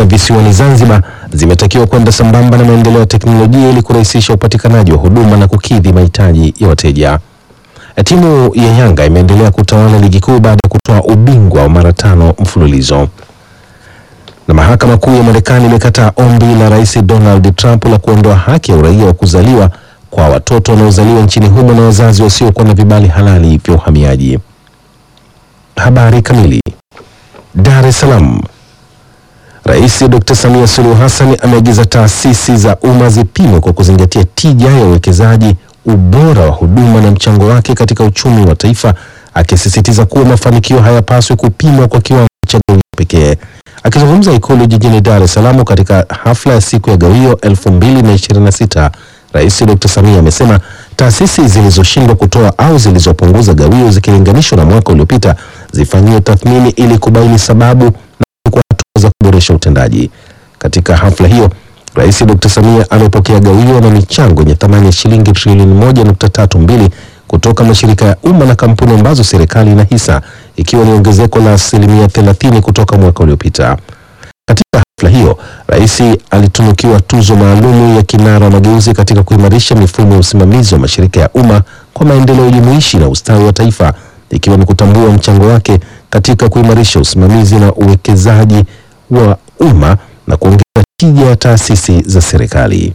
kifedha visiwani Zanzibar zimetakiwa kwenda sambamba na maendeleo ya teknolojia ili kurahisisha upatikanaji wa huduma na kukidhi mahitaji ya wateja. Timu ya Yanga imeendelea kutawala ligi kuu baada ya kutoa ubingwa wa mara tano mfululizo. Na mahakama kuu ya Marekani imekataa ombi la Rais Donald Trump la kuondoa haki ya uraia wa kuzaliwa kwa watoto wanaozaliwa nchini humo na wazazi wasiokuwa na vibali halali vya uhamiaji. Habari kamili. Dar es Salaam. Rais Dr. Samia Suluhu Hassan ameagiza taasisi za umma zipimwe kwa kuzingatia tija ya uwekezaji, ubora wa huduma na mchango wake katika uchumi wa taifa, akisisitiza kuwa mafanikio hayapaswi kupimwa kwa kiwango cha gawio pekee. Akizungumza Ikulu jijini Dar es Salaam katika hafla ya siku ya gawio 2026, Rais Dr. Samia amesema taasisi zilizoshindwa kutoa au zilizopunguza gawio zikilinganishwa na mwaka uliopita zifanyiwe tathmini ili kubaini sababu na kuchukua hatua za kuboresha utendaji. Katika hafla hiyo, Rais Dr. Samia amepokea gawio na michango yenye thamani ya shilingi trilioni moja nukta tatu mbili kutoka mashirika ya umma na kampuni ambazo serikali ina hisa ikiwa ni ongezeko la asilimia 30 kutoka mwaka uliopita. Katika hafla hiyo, rais alitunukiwa tuzo maalumu ya kinara wa mageuzi katika kuimarisha mifumo ya usimamizi wa mashirika ya umma kwa maendeleo jumuishi na ustawi wa taifa, ikiwa ni kutambua mchango wake katika kuimarisha usimamizi na uwekezaji wa umma na kuongeza tija ya taasisi za serikali.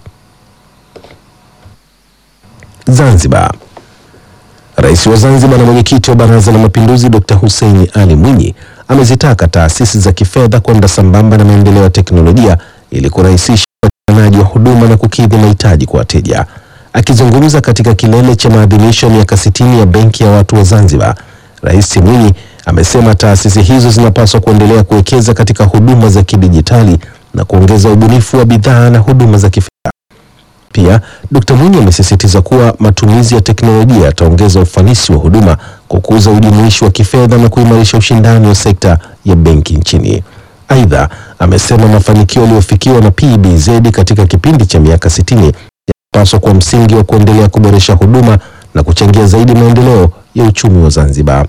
Zanzibar. Rais wa Zanzibar na mwenyekiti wa Baraza la Mapinduzi Dr. Hussein Ali Mwinyi amezitaka taasisi za kifedha kwenda sambamba na maendeleo ya teknolojia ili kurahisisha upatikanaji wa huduma na kukidhi mahitaji kwa wateja. Akizungumza katika kilele cha maadhimisho ya miaka 60 ya Benki ya Watu wa Zanzibar, Rais Mwinyi amesema taasisi hizo zinapaswa kuendelea kuwekeza katika huduma za kidijitali na kuongeza ubunifu wa bidhaa na huduma za kifedha. Pia Dkt. Mwinyi amesisitiza kuwa matumizi ya teknolojia yataongeza ufanisi wa huduma, kukuza ujumuishi wa kifedha na kuimarisha ushindani wa sekta ya benki nchini. Aidha, amesema mafanikio yaliyofikiwa na PBZ katika kipindi cha miaka 60 yanapaswa kuwa msingi wa kuendelea kuboresha huduma na kuchangia zaidi maendeleo ya uchumi wa Zanzibar.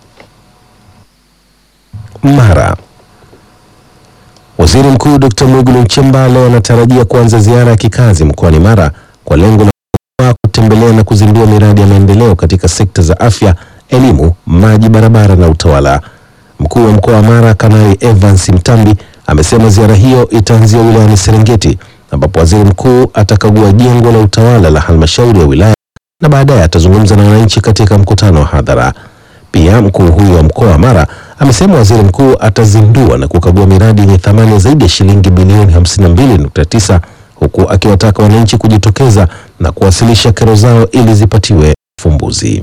Mara Waziri Mkuu Dr. Mwigulu Nchemba leo anatarajia kuanza ziara ya kikazi mkoani Mara kwa lengo la kutembelea na kuzindua miradi ya maendeleo katika sekta za afya, elimu, maji, barabara na utawala. Mkuu wa mkoa wa Mara Kanali Evans Mtambi amesema ziara hiyo itaanzia wilayani Serengeti ambapo waziri mkuu atakagua jengo la utawala la halmashauri ya wilaya na baadaye atazungumza na wananchi katika mkutano wa hadhara. Pia mkuu huyu wa mkoa wa Mara amesema waziri mkuu atazindua na kukagua miradi yenye thamani ya zaidi ya shilingi bilioni 52.9 huku akiwataka wananchi kujitokeza na kuwasilisha kero zao ili zipatiwe ufumbuzi.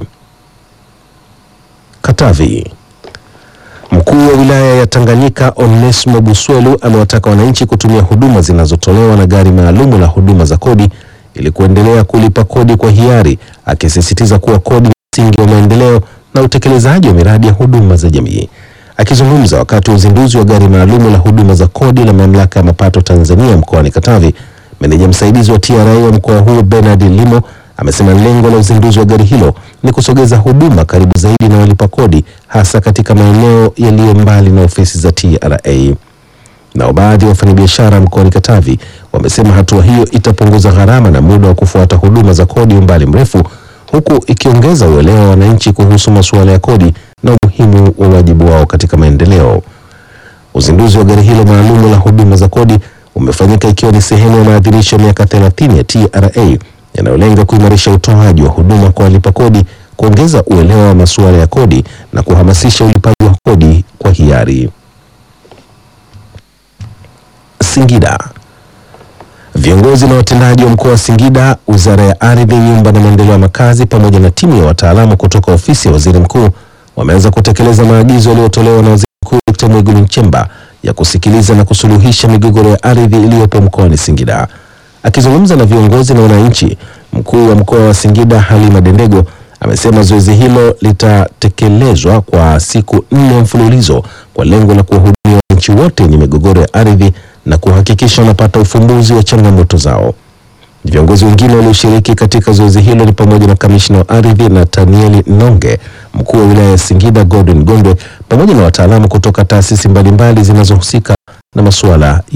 Katavi. Mkuu wa wilaya ya Tanganyika Onesmo Buswelu amewataka wananchi kutumia huduma zinazotolewa na gari maalumu la huduma za kodi ili kuendelea kulipa kodi kwa hiari, akisisitiza kuwa kodi ni msingi wa maendeleo na utekelezaji wa miradi ya huduma za jamii. Akizungumza wakati wa uzinduzi wa gari maalumu la huduma za kodi la mamlaka ya mapato Tanzania mkoani Katavi, meneja msaidizi wa TRA wa mkoa huo Bernard Limo amesema lengo la uzinduzi wa gari hilo ni kusogeza huduma karibu zaidi na walipa kodi, hasa katika maeneo yaliyo mbali na ofisi za TRA. Nao baadhi ya wafanyabiashara mkoani Katavi wamesema hatua hiyo itapunguza gharama na muda wa kufuata huduma za kodi umbali mrefu huku ikiongeza uelewa wa wananchi kuhusu masuala ya kodi na umuhimu wa wajibu wao katika maendeleo. Uzinduzi wa gari hilo maalumu la huduma za kodi umefanyika ikiwa ni sehemu ya maadhimisho ya miaka 30 ya TRA yanayolenga kuimarisha utoaji wa huduma kwa walipa kodi, kuongeza uelewa wa masuala ya kodi na kuhamasisha ulipaji wa kodi kwa hiari. Singida. Viongozi na watendaji wa mkoa wa Singida, Wizara ya Ardhi, Nyumba na Maendeleo ya Makazi pamoja na timu ya wataalamu kutoka ofisi ya Waziri Mkuu wameanza kutekeleza maagizo yaliyotolewa na Waziri Mkuu Dr. Mwigulu Nchemba ya kusikiliza na kusuluhisha migogoro ya ardhi iliyopo mkoani Singida. Akizungumza na viongozi na wananchi, mkuu wa mkoa wa Singida Halima Dendego amesema zoezi hilo litatekelezwa kwa siku nne mfululizo kwa lengo la kuwahudumia wananchi wote wenye migogoro ya ardhi na kuhakikisha wanapata ufumbuzi wa changamoto zao. Viongozi wengine walioshiriki katika zoezi hilo ni pamoja na kamishna wa ardhi Nathanieli Nonge, mkuu wa wilaya ya Singida Gordon Gondwe, pamoja na wataalamu kutoka taasisi mbalimbali zinazohusika na masuala